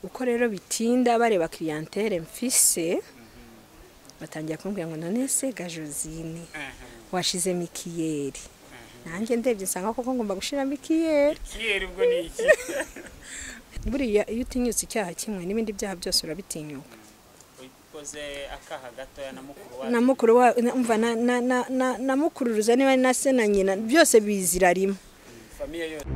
uko rero bitinda bareba kiriyantere mfise batangira kumbwira ngo none se ga josine washizemo ikiyeri nanjye ndebye nsanga koko ngomba gushiramo ikiyeri ikiyeri ubwo ni iki buriya iyo utinyutse icyaha kimwe n'ibindi byaha byose urabitinyuka ukoze akaha gatoya na mukuru wacu na mukuru wa na- umva na na na- na na mukururuza niba na se na nyina byose bizira rimwe famiye yose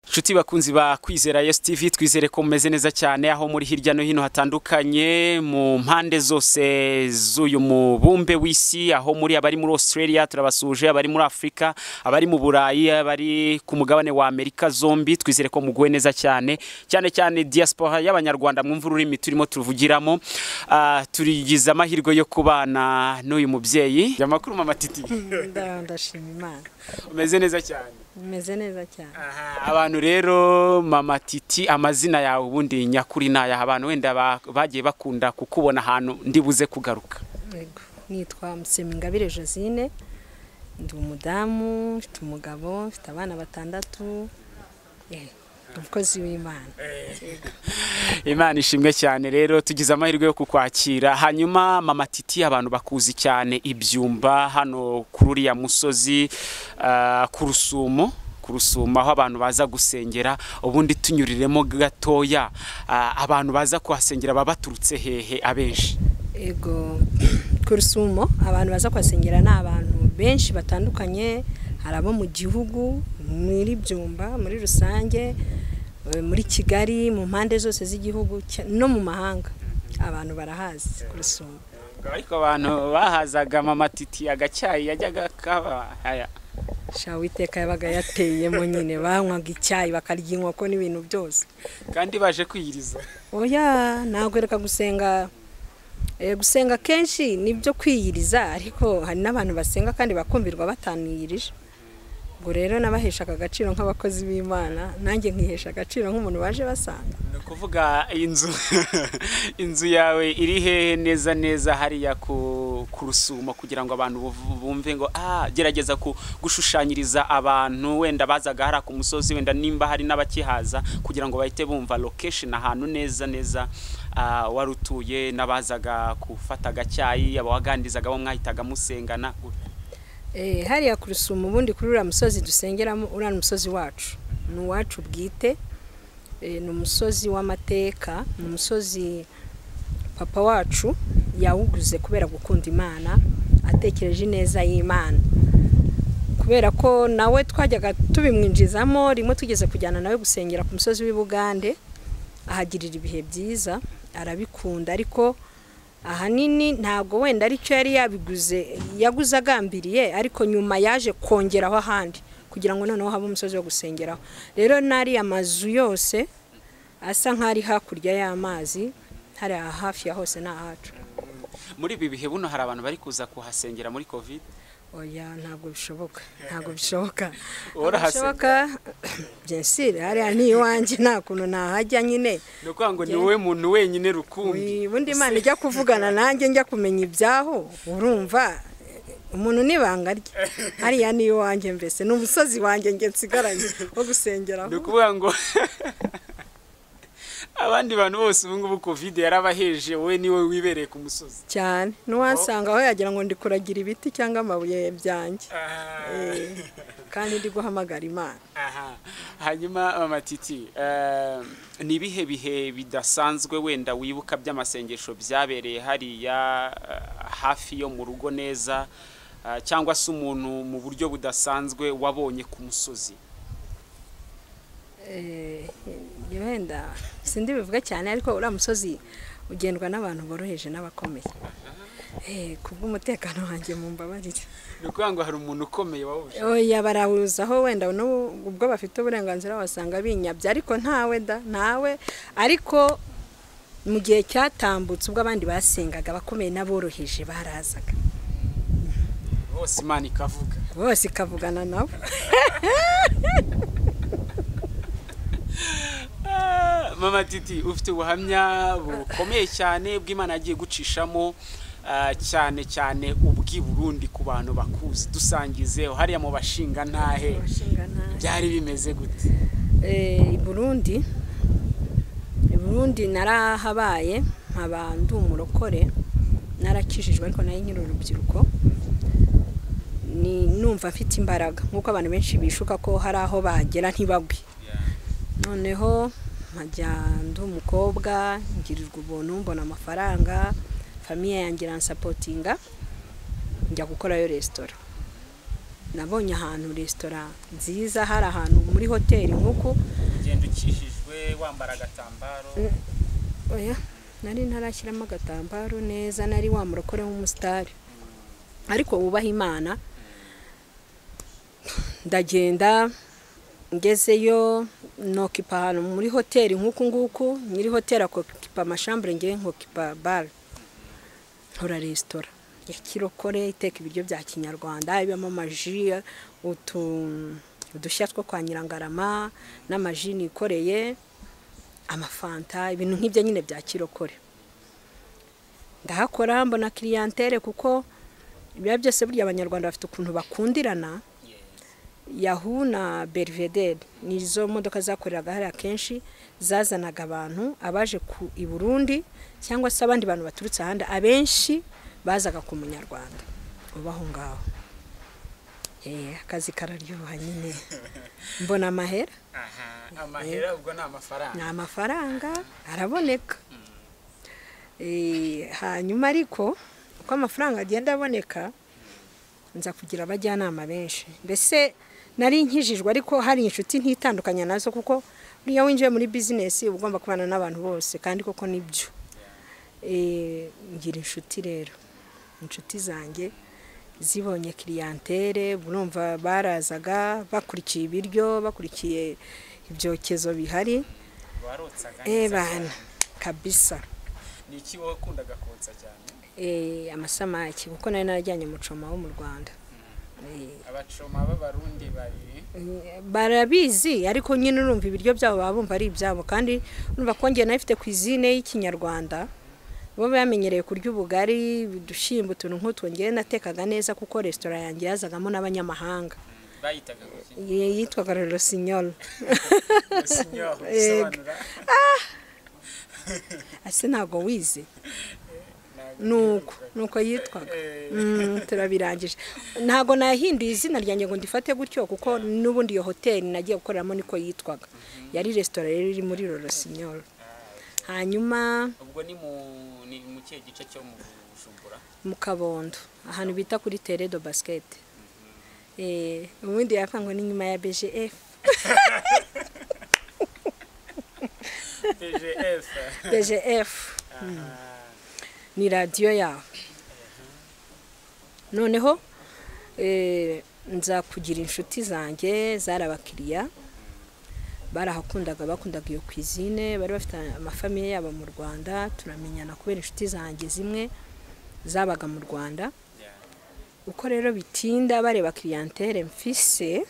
Nshuti bakunzi ba Kwizera Yes TV twizere ko mumeze neza cyane aho muri hirya no hino hatandukanye mu mpande zose z'uyu mubumbe w'isi aho muri abari muri Australia turabasuje abari muri Afrika abari mu Burayi abari ku mugabane wa Amerika zombi twizere ko muguwe neza cyane cyane cyane diaspora y'abanyarwanda mwumva ururimi turimo tuvugiramo Ah, turigize amahirwe yo kubana n'uyu mubyeyi amakuru mama titi Nda- ndashima imana umeze neza cyane meze neza cyane Aha, abantu rero mama titi amazina yawe ubundi nyakuri ni ayaha abantu wenda ba- bagiye bakunda kukubona ahantu ndibuze kugaruka Yego. nitwa Musemingabire Josine ndi umudamu mfite umugabo mfite abana batandatu eh, umukozi w'imana imana ishimwe cyane rero tugize amahirwe yo kukwakira hanyuma mama titi abantu bakuzi cyane ibyumba hano kuri uriya musozi ah, ku rusumo ku rusumo aho abantu baza gusengera ubundi tunyuriremo gatoya ah, abantu baza kuhasengera baba baturutse hehe abenshi ego ku rusumo abantu baza kuhasengera ni abantu benshi batandukanye hari abo mu gihugu muri byumba muri rusange eh, muri kigali mu mpande zose z'igihugu cya- no mu mahanga abantu barahazi ku rusumo ariko abantu bahazaga mama titi agacyayi yajyaga kaba aya sha witeka yabaga yateyemo nyine banywaga icyayi bakarya inkoko n'ibintu byose kandi baje kwiyiriza oya nagwereka gusenga eh, gusenga kenshi ni byo kwiyiriza ariko hari n'abantu basenga kandi bakumbirwa bataniyirije ubwo rero nabaheshaga agaciro nk'abakozi b'imana nanjye nkihesha agaciro nk'umuntu waje basanga ni ukuvuga inzu inzu yawe iri hehe neza neza hariya ku ku rusumo kugira ngo abantu buv- bumve ngo ah gerageza ku- gushushanyiriza abantu wenda bazaga hariya ku musozi wenda nimba hari n'abakihaza kugira ngo bahite bumva location ahantu neza neza ah, wari utuye n'abazaga gufata agacyayi abawaganirizaga bo mwahitaga musengana Eh, hariya ku rusumo ubundi kuri uriya musozi dusengeramo uriya ni umusozi wacu ni uwacu bwite Eh, ni umusozi w'amateka ni umusozi papa wacu yawuguze kubera gukunda imana atekereje ineza y'imana kubera ko nawe twajyaga tubimwinjizamo rimwe tugeze kujyana nawe gusengera ku musozi w'i bugande ahagirira ibihe byiza arabikunda ariko ahanini ntabwo wenda aricyo yari yabiguze yaguze agambiriye ariko nyuma yaje kongeraho ahandi kugira ngo noneho habe umusozi wo gusengeraho rero n'ariya mazu yose asa nk'ari hakurya y'amazi hari aha hafi ya hose ni ahacu muri ibi bihe buno hari abantu bari kuza kuhasengera muri covid oya ntabwo bishoboka ntabwo bishoboka Uhora Ntabwo bishoboka byensire hariya ni iwanjye nta kuntu nahajya nyine ni ukuvuga ngo ni wowe muntu wenyine rukumbi Uyi, ubundi imana ijya kuvugana nanjye njya kumenya ibyaho urumva umuntu n'ibanga rye hariya ni iwanjye mbese ni umusozi wanjye njye nsigaranye wo ni gusengeraho ukuvuga ngo abandi bantu bose ubu ngubu covid yarabaheje wowe niwe wibereye ku musozi cyane n'uwasanga aho yagira ngo ndi kuragira ibiti cyangwa amabuye byanjye Eh, kandi ndi guhamagara imana Aha. hanyuma mama titi eh, ni ibihe bihe bidasanzwe wenda wibuka by'amasengesho byabereye hariya eh, hafi yo mu rugo neza eh, cyangwa se umuntu mu buryo budasanzwe wabonye ku musozi Eh, wenda sindi bivuga cyane ariko uriya musozi ugendwa n'abantu boroheje n'abakomeye Eh, ku bw'umutekano wanjye mu mbabarire ni ukuvuga ngo hari umuntu ukomeye wawuje oya barawuzaho wenda n'ubu- ubwo bafite uburenganzira wasanga binyabye ariko ntawe da ntawe ariko mu gihe cyatambutse ubwo abandi basengaga abakomeye n'aboroheje barazaga bose imana ikavuga bose ikavugana nabo Ah, mama titi ufite ubuhamya bukomeye cyane bw'imana yagiye gucishamo ah, cyane cyane ubw'i Burundi ku bantu bakuzi dusangize hariya mu bashinga ntahe byari bimeze gute Eh, i burundi i burundi narahabaye nkaba ndi umurokore narakijijwe ariko nari nkiri urubyiruko ni numva mfite imbaraga nk'uko abantu benshi bishuka ko hari aho bagera ntibagwe noneho nkajya ndi umukobwa ngirirwa ubuntu mbona amafaranga famiye yanjye iransapotinga njya gukorayo resitora nabonye ahantu resitora nziza hari ahantu muri hoteli nk'uku ugenda ukijijwe wambara agatambaro oya nari ntarashyiramo agatambaro neza nari wa murokore w'umusitari ariko wubaha imana ndagenda ngezeyo nokipa ahantu muri hoteli nk'uku nguku nyiri hoteli akokipa amashambure ngewe nkokipa bare nkora resitora ya kirokore iteka ibiryo bya kinyarwanda ibamo amaji utu udushya two kwa nyirangarama n'amaji nikoreye amafanta ibintu nk'ibyo nyine bya kirokore ndahakora mbona kiriyantere kuko ibiba byose burya abanyarwanda bafite ukuntu bakundirana yahu na bervedere ni izo modoka zakoreraga hariya kenshi zazanaga abantu abaje ku i burundi cyangwa se abandi bantu baturutse ahandi abenshi bazaga ku munyarwanda uba aho ngaho Eh, akazi kararyoha nyine mbona amahera aha amahera ubwo ni amafaranga ni amafaranga araboneka Eh, hanyuma ariko uko amafaranga agenda aboneka nza kugira abajyanama benshi mbese nari nkijijwe ariko hari inshuti ntitandukanya nazo kuko buriya winjiye muri bizinesi uba ugomba kubana n'abantu bose kandi koko nibyo Eh, ngira inshuti rero inshuti zanjye zibonye kiriyantere burumva barazaga bakurikiye ibiryo bakurikiye ibyokezo bihari warotsaga Eh bana kabisa ni iki wowe ukundaga kotsa cyane Eh, amasamaki kuko nari narajyanye mucoma wo mu rwanda Eh, abacoma b'abarundi babiri eh, barabizi ariko nyine urumva ibiryo byabo baba bumva ari ibyabo kandi urumva ko njye nabifite kwizine y'ikinyarwanda bo bamenyereye kurya ubugari udushyimbo utuntu nk'utwo ngewe natekaga neza kuko resitora yanjye yazagamo n'abanyamahanga bayitaga kuki Eh, yitwaga rorosinyoro Signor, Ego. bisobanura ase ntabwo wize ntabwo nuko nuko yitwaga Eh. Mm, turabirangije ntabwo nahinduye izina ryanjye ngo ndifate gutyo kuko n'ubundi iyo hoteli nagiye gukoreramo niko yitwaga yari resitora rero iri muri rorosinyoro hanyuma ubwo ni mu ni mu kihe gice cyo mu bujumbura mu kabondo ahantu bita kuri teredo basiketi Eh, ubundi yapfa ngo ni nyuma ya bgf pgf bgf ni radiyo yawe noneho eh, nza kugira inshuti zanjye zari abakiriya barahakundaga bakundaga iyo kwizine bari bafite amafamiye yabo mu rwanda turamenyana kubera inshuti zanjye zimwe zabaga mu rwanda uko rero bitinda bareba kiriyantere mfise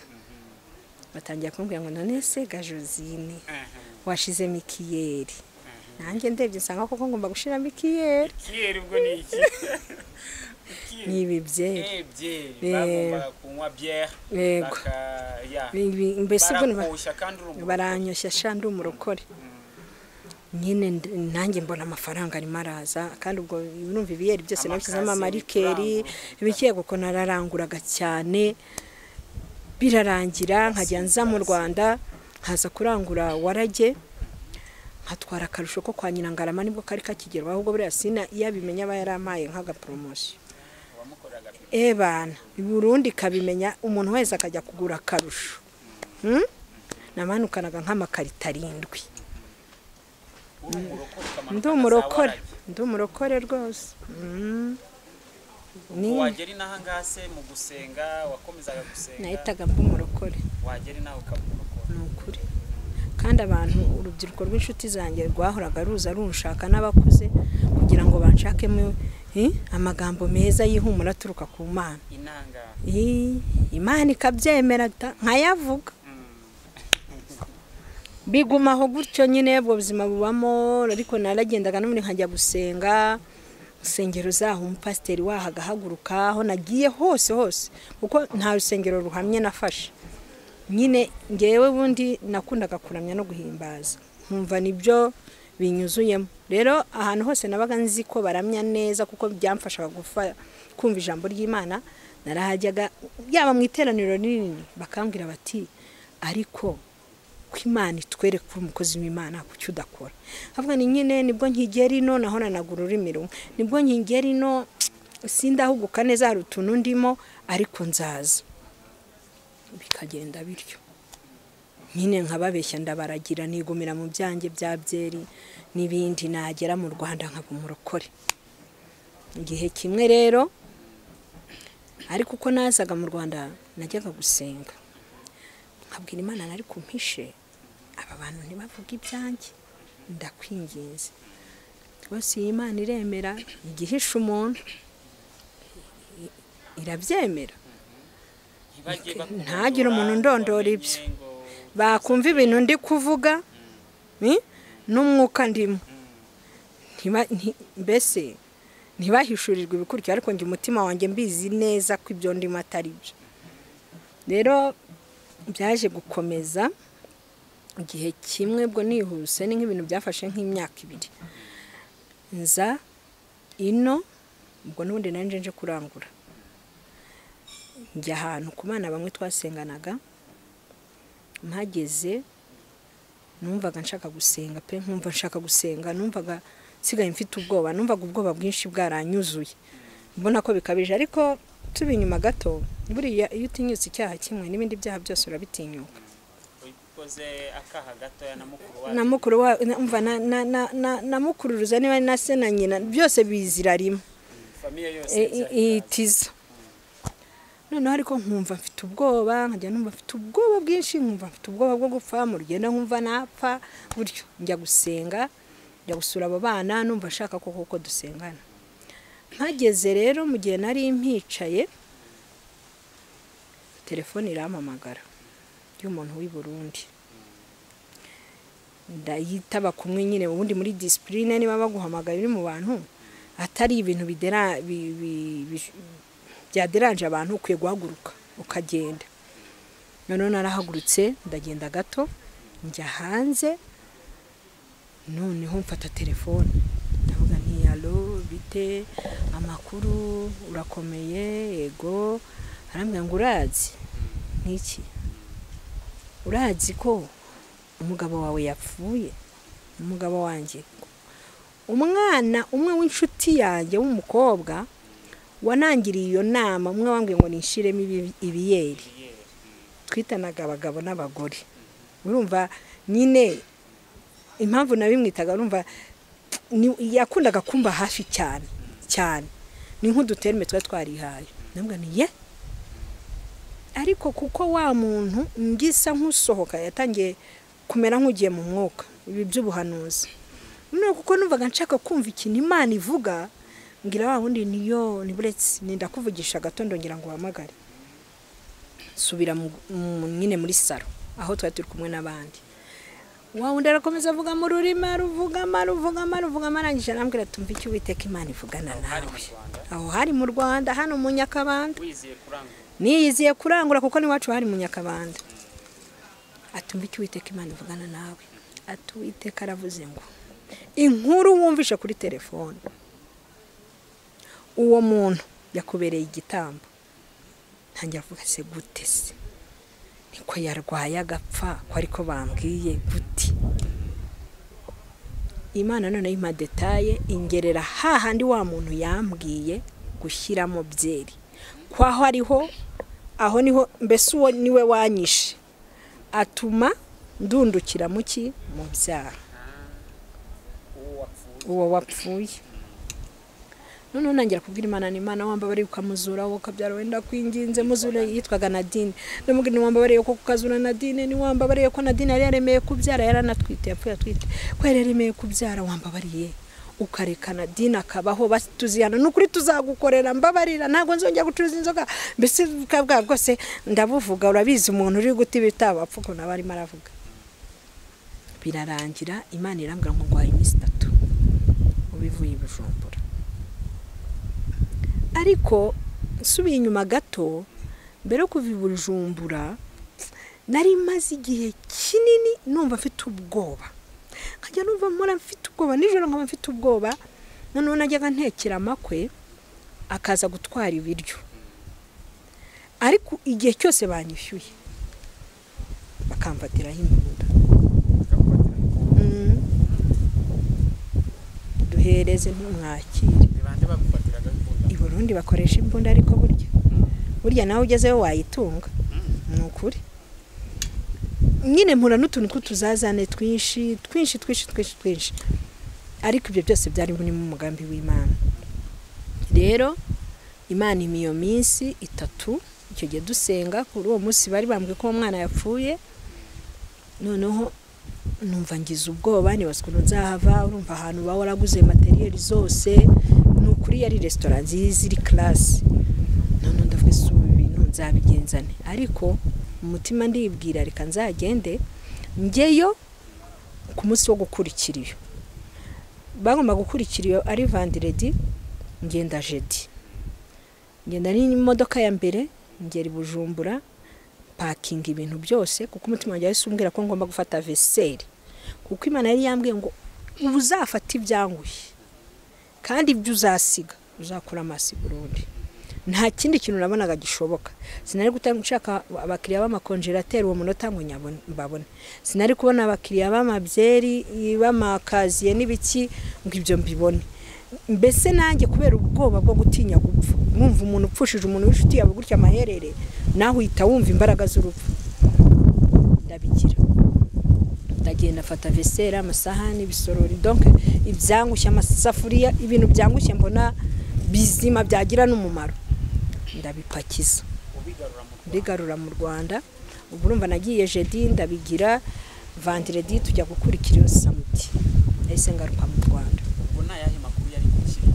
batangira kumbwira ngo none se ga josine washize mikiyeri nanjye ndebye nsanga koko ngomba gushiramo ikiyeri kiyeri ubwo ni iki ni ibi byeri Eh, byeri Eh. bagombaga kunywa byeri yego baka ya Ibi- mbese ubwo ni ba- barakushya kandi urumva baranyoshya sha ndi umurokore nyine nd- nanjye mbona amafaranga arimo araza kandi ubwo urumva ibiyeri byose Amakazi, nabishyizemo amarikeri ibikeye kuko nararanguraga cyane birarangira nkajya nza mu rwanda nkaza kurangura warage nkatwara akarusho ko kwa nyirangarama nibwo kari kakigerwaho ahubwo buriya sina iyo abimenya aba yarampaye nk'agaporomosiyo wamukoraga byeri. e bana i burundi kabimenya umuntu wese akajya kugura akarusho Hmm? namanukanaga nk'amakarito arindwi uri umurokore ukamanuka ndi za umurokore waragi. ndi umurokore rwose Mm. Ubwo Ni- wagera inaha ngase mu gusenga wakomezaga gusenga nahitaga mba umurokore wagera inaha ukamurokora ni ukuri kandi abantu urubyiruko rw'inshuti zanjye rwahoraga ruza runshaka n'abakuze kugira ngo banshakemo eh, amagambo meza y'ihumura aturuka ku mana inanga Ih, imana ikabyemera ta- nkayavuga bigumaho gutyo nyine ubwo buzima bubamo ariko naragendaga n'ubundi nkajya gusenga insengero zaho umupasiteri waho agahaguruka aho nagiye hose hose kuko nta rusengero ruhamye nafashe nyine ngewe bundi nakundaga kuramya no guhimbaza nkumva nibyo binyuzuyemo rero ahantu hose nabaga nzi ko baramya neza kuko byamfashaga gufa kumva ijambo ry'imana narahajyaga yaba mu iteraniro rinini bakambwira bati ariko ko imana itwereka ko umukozi w'imana kuki udakora havuga ni nyine nibwo nkigera ino naho nanagura ururimi rumwe nibwo nkigera ino sindahuguka neza hari utuntu ndimo ariko nzaza bikagenda bityo nyine nkababeshya ndabaragira nigumira mu byanjye bya byeri n'ibindi nagera mu rwanda nkaba umurokore igihe kimwe rero ariko uko nazaga mu rwanda najyaga gusenga nkabwira imana nari kumpishe aba bantu ntibavuge ibyanjye ndakwinginze rwose iyi imana iremera igihisha umuntu i- irabyemera ntagire umuntu undondora ibyo bakumva ibintu ndi kuvuga ni? n'umwuka ndimo Ntiba- nti- mbese ntibahishurirwe ibikurikira ariko njye umutima wanjye mbizi neza ko ibyo ndimo atari byo rero byaje gukomeza igihe kimwe bwo nihuse ni nk'ibintu byafashe nk'imyaka ibiri nza ino ubwo n'ubundi nanjye nje kurangura njya ahantu ku bana bamwe twasenganaga mpageze numvaga nshaka gusenga pe nkumva nshaka gusenga numvaga nsigaye mfite ubwoba numvaga ubwoba bwinshi bwaranyuzuye mbona ko bikabije ariko tuba inyuma gato buriya iyo utinyutse icyaha kimwe n'ibindi byaha byose urabitinyuka ubikoze akaha gatoya na mukuru wacu na mukuru wa na- umva na- na- na- na- na mukururuza niba na se na nyina byose bizira rimwe famiye yose i- i- itiza noneho ariko nkumva mfite ubwoba nkajya numva mfite ubwoba bwinshi nkumva mfite ubwoba bwo gupfa mu rugendo nkumva napfa buryo njya gusenga njya gusura abo bana numva nshaka ko koko dusengana mpageze rero mu gihe nari mpicaye telefone irampamagara y'umuntu w'i Burundi ndayitaba kumwe nyine ubundi muri disipurine niba baguhamagara uri mu bantu atari ibintu bidera bi- bi- bi- byaderanje abantu ukwiye guhaguruka ukagenda noneho narahagurutse ndagenda gato njya hanze noneho mfata telefone ndavuga nti alo bite amakuru urakomeye yego arambwira ngo urazi n'iki urazi ko umugabo wawe yapfuye umugabo wanjye umwana umwe w'inshuti yanjye w'umukobwa wanangiriye iyo nama umwe wambwiye ngo nishiremo ibi- ibiyeri twitanaga abagabo n'abagore urumva nyine impamvu nabimwitaga urumva ni- yakundaga kumba hafi cyane cyane ni nk'uduterme tuba twarihaye ndavuga ni ye ariko kuko wa muntu ngisa nk'usohoka yatangiye kumera nk'ugiye mu mwuka ibi by'ubuhanuzi none kuko numvaga nshaka kumva ikintu imana ivuga mbwira wa wundi niyo niburetse nenda kuvugisha agatondo ngira ngo uhamagare subira mu- mu- nyine muri saro aho twari turi kumwe n'abandi wa wundi arakomeza avuga mu rurimi aruvugama aruvugama aruvugama arangije arambwira tumva icyo uwiteka imana ivugana nawe aho hari mu rwanda hano mu nyakabanda wiziye kurangura niyiziye kurangura kuko n'iwacu hari mu nyakabanda atumva icyo uwiteka imana ivugana nawe ati uwiteka aravuze ngo inkuru wumvishe kuri telefone uwo muntu yakubereye igitambo ntangira avuga se gute se niko yarwaye agapfa ko ariko bambwiye gute imana noneho impa detaye ingerera hahandi wa muntu yambwiye gushyiramo byeri kwaho ariho aho niho mbese uwo niwe wanyishe atuma ndundukira mu ki mu byaha uwo wapfuye uwo wapfuye noneho nangira kubwira imana ni imana wambabariye ukamuzura wowe ukabyara wenda kwinginze muzure yitwaga nadine ndamubwira ni wambabariye ko kukazura nadine ni wambabariye ko nadine yari yaremeye kubyara yaranatwite yapfuye atwite ko yari yaremeye kubyara wambabariye ukareka nadine akabaho batuzihana ni ukuri tuzagukorera mbabarira ntabwo nzongera gucuruza inzoga mbese bwa bwose ndabuvuga urabizi umuntu uri guta ibitabapfa ukuntu aba arimo aravuga birarangira imana irambwira ngo nguhaye iminsi itatu ubivuye i bujumbura ariko nsubiye inyuma gato mbere yo kuva i bujumbura nari maze igihe kinini numva mfite ubwoba nkajya numva mpora mfite ubwoba nijoro nkaba mfite ubwoba noneho najyaga ntekera amakwe akaza gutwara ibiryo ariko igihe cyose banyishyuye bakamfatiraho imbunda Mm. duhereze ntumwakire bande bagufatiraga imbunda i burundi bakoresha imbunda ariko burya burya nawe ugezeyo wayitunga ni ukuri nyine mpura n'utuntu tw'utuzazane twinshi twinshi twinshi twinshi twinshi ariko ibyo byose byari muri mu mugambi w'imana rero imana ima iyo minsi itatu icyo gihe dusenga kuri uwo munsi bari bambwiye ko uwo mwana yapfuye noneho numva ngize ubwoba nibaza ukuntu nzahava urumva ahantu uba waraguze materiyeri zose ni ukuri yari resitora nziza iri karasi noneho ndavuga ese ubu bintu nzabigenzane ariko mu mutima ndibwira reka nzagende njyeyo ku munsi wo gukurikira iyo bagomba gukurikira iyo ari vandiredi ngenda jedi ngenda n'imodoka ya mbere ngera i bujumbura pakinga ibintu byose kuko umutima wanjye wahise umbwira ko ngomba gufata veseri kuko imana yari yambwiye ngo ubu uzafata ibyanguye kandi ibyo uzasiga uzakura amaso i burundi nta kindi kintu nabonaga gishoboka sinari gutanga nshaka abakiriya b'amakonjerateri uwo munota ngo nyabone mbabone sinari kubona abakiriya b'amabyeri b'amakaziye n'ibiki ngo ibyo mbibone mbese nanjye kubera ubwoba bwo gutinya gupfa mwumva umuntu upfushije umuntu w'inshuti yawe gutya amaherere nawe uhita wumva imbaraga z'urupfu ndabigira ndagenda afata vesera amasahani ibisorori donke ibyangushye amasafuriya ibintu byangushye mbona bizima byagira n'umumaro ndabipakiza ubigarura mu Rwanda ndigarura mu rwanda ubu urumva nagiye jedi ndabigira vandiredi tujya gukurikira iyo samuti nahise ngaruka mu rwanda ubwo nta yahe makuru yari gukiriye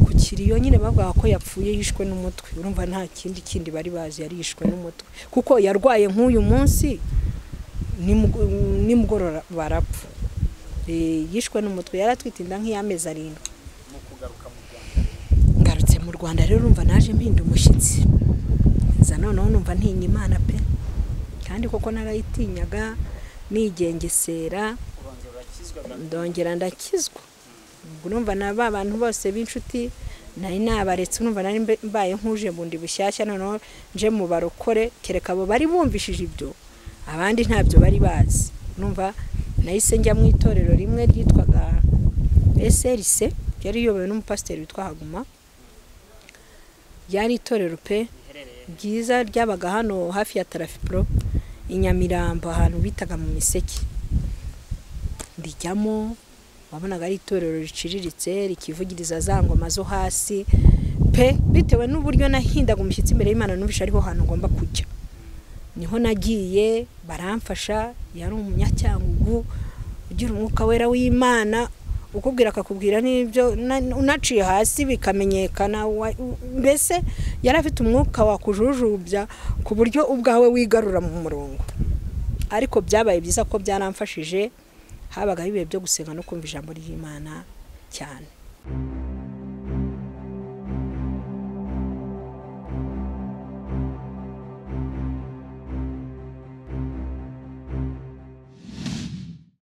ku kiriyo nyine bavuga ko yapfuye yishwe n'umutwe urumva nta kindi kindi bari bazi yari yishwe n'umutwe kuko yarwaye nk'uyu munsi nimu- nimugoroba barapfa Eh, yishwe n'umutwe yari atwite inda nk'iy'amezi arindwi mu kugaruka mu Rwanda ngarutse mu rwanda rero urumva naje mpinda umushyitsi nza noneho numva ntinya imana pe kandi koko narayitinyaga nigengesera urongera urakizwa gato ndongera ndakizwa ubwo urumva na ba bantu bose b'inshuti nari nabaretse urumva nari mbe- mbaye nk'uje bundi bushyashya noneho nje mu barokore kereka abo bari bumvishije ibyo abandi ntabyo bari bazi urumva nahise njya mu itorero rimwe ryitwaga SRC ryari riyobowe n'umupasiteri witwa Haguma ryari itorero pe riherereye byiza ryabaga hano hafi ya tarafipuro i nyamirambo ahantu bitaga mu miseke rijyamo wabonaga ari itorero riciriritse rikivugiriza za ngoma zo hasi pe bitewe n'uburyo nahindaga umushyitsi imbere y'imana numvise ariho hantu ngomba kujya niho nagiye baramfasha yari umunyacyangugu ugira umwuka wera w'imana ukubwira akakubwira n'ibyo na- unaciye hasi bikamenyekana wa- mbese yari afite umwuka wakujujubya ku buryo ubwawe wigarura mu murongo ariko byabaye byiza ko byaramfashije habagaho ibihe byo gusenga no kumva ijambo ry'imana cyane